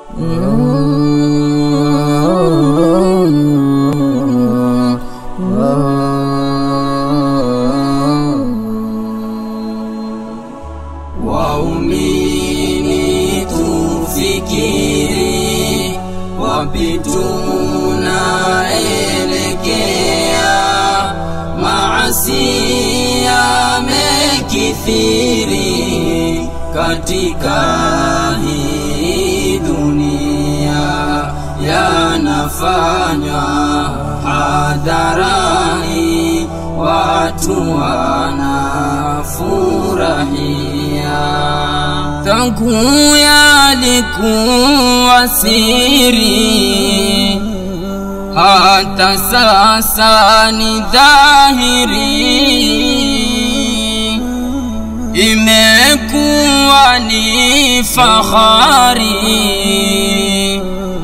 Waumini tufikiri wapi tunaelekea, maasi yamekithiri katika hii dunia, yanafanywa hadharani, watu wanafurahia tangu yalikuwa siri, hata sasa ni dhahiri, imekuwa ni fahari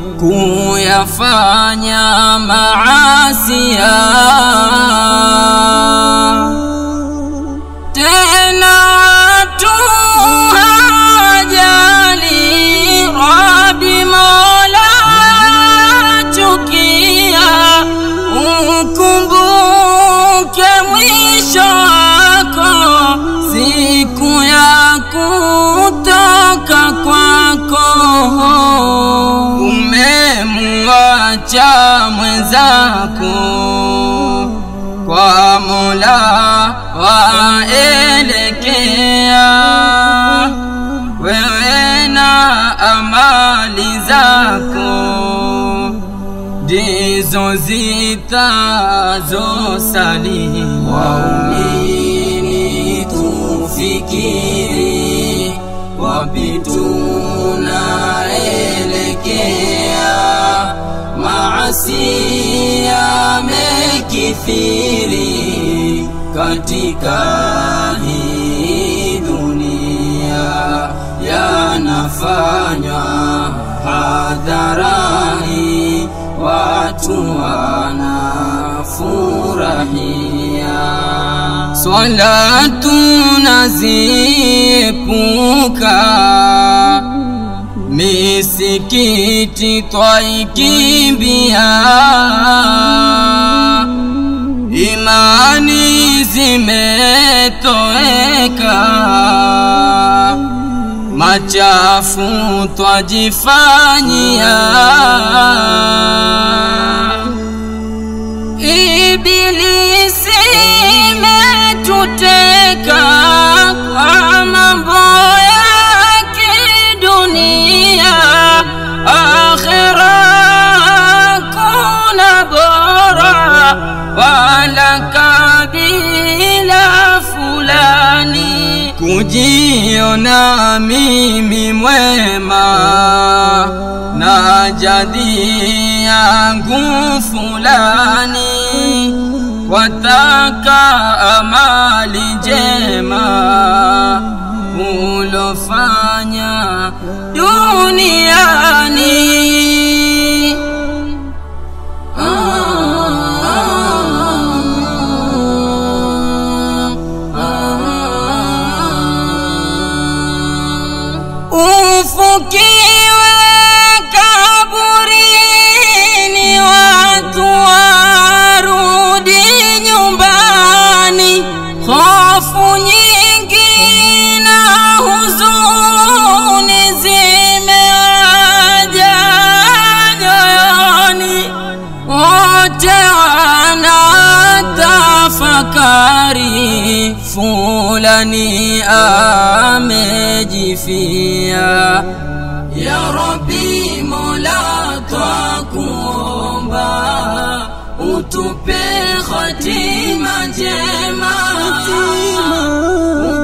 kuyafanya maasia tena watu hawajali Rabi Mola chukia, ukumbuke mwisho wako, siku ya kutoka kwako. Umemwacha mwenzako kwa Mola waelekea, wewe na amali zako ndizo zitazosalia. Waumini tufikiri wapi tunaelekea, maasi yamekithiri katika hii dunia, yanafanywa hadharani, watu wanafurahia. Swala tunaziepuka misikiti twaikimbia, imani zimetoweka, machafu twajifanyia, ibilisi imetuteka kwa mambo ya kidunia, akhira kuna bora wala kabila fulani, kujiona mimi mwema na jadi yangu fulani, wataka amali jema ulofanya duniani. Ufukiwe kaburini, watu warudi nyumbani, hofu nyingi na huzuni zimewaja nyoyoni, wote wanatafakari, fulani amejifia. Ya Rabbi Mola, twakuomba utupe khatima njema